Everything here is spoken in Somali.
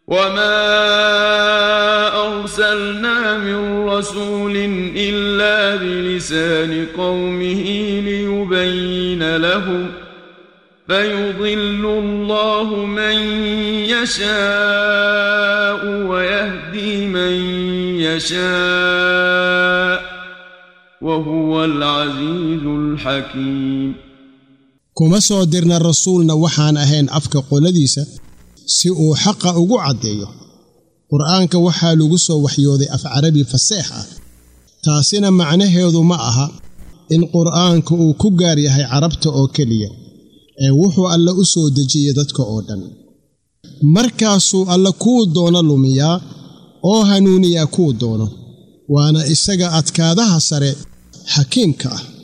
وما ارسلنا من رسول الا بلسان قومه ليبين لهم فيضل الله من يشاء ويهدي من يشاء وهو العزيز الحكيم kuma soo dirna rasuulna waxaan ahayn afka qoladiisa si uu xaqa ugu caddeeyo qur'aanka waxaa lagu soo waxyooday af carabi faseex ah taasina macnaheedu ma aha in qur'aanka uu ku gaar yahay carabta oo keliya ee wuxuu alle u soo dejiyey dadka oo dhan markaasuu alle kuu doono lumiyaa oo hanuuniyaa kuu doono waana isaga adkaadaha sare xakiimka ah